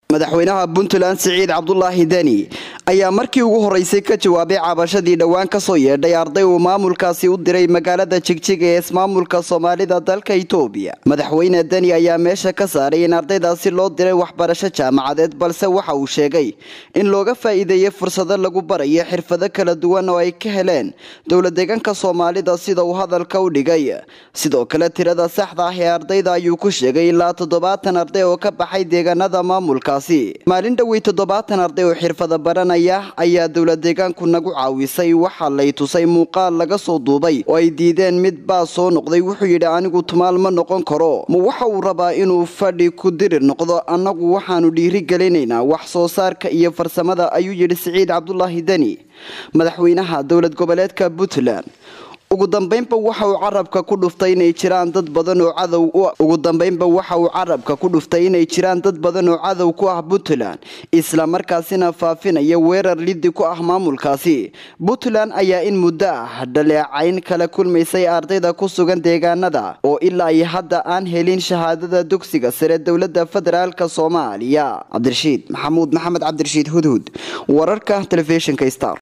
madaxweynaha puntland siciid cabdulaahi deni ayaa markii ugu horeysay ka jawaabay cabashadii dhowaan kasoo yeedhay arday uu maamulkaasi u diray magaalada jigjiga ee ismaamulka soomaalida dalka itoobiya madaxweyne deni ayaa meesha ka saaray in ardaydaasi loo diray waxbarasho jaamacadeed balse waxa uu sheegay in looga faa'iideeyey fursado lagu barayo xirfado kala duwan oo ay ka heleen dowla deegaanka soomaalida sida uu hadalka u dhigay sidoo kale tirada saxda ah ee ardayda ayuu ku sheegay ilaa toddobaatan arday oo ka baxay deegaanada maamulka maalin dhowey toddobaatan arday oo xirfada baranaya ayaa dowla deegaanku nagu caawisay waxaa lay tusay muuqaal laga soo duubay oo ay diideen mid baa soo noqday wuxuu yidhi anigu tumaal ma noqon karo ma waxa uu rabaa inuu fadhi ku dirir noqdo annagu waxaanu dhiiri gelinaynaa wax soo saarka iyo farsamada ayuu yidhi siciid cabdulaahi deni madaxweynaha dowlad goboleedka puntland ugu dambeynba waxa uu carabka ku dhuftay inay jiraan dad badan oo cadow ugu dambeynba waxa uu carabka ku dhuftay inay jiraan dad badan oo cadow ku ah puntland isla markaasina faafinaya weerar lidi ku ah maamulkaasi puntland ayaa in muddo ah dhaleecayn kala kulmaysay ardayda ku sugan deegaanada oo ilaa iyo hadda aan helin shahaadada dugsiga sare dowlada federaalk soomaaliya cabdirashiid maxamuud maxamed cabdirashiid hudhud wararka telefishinka star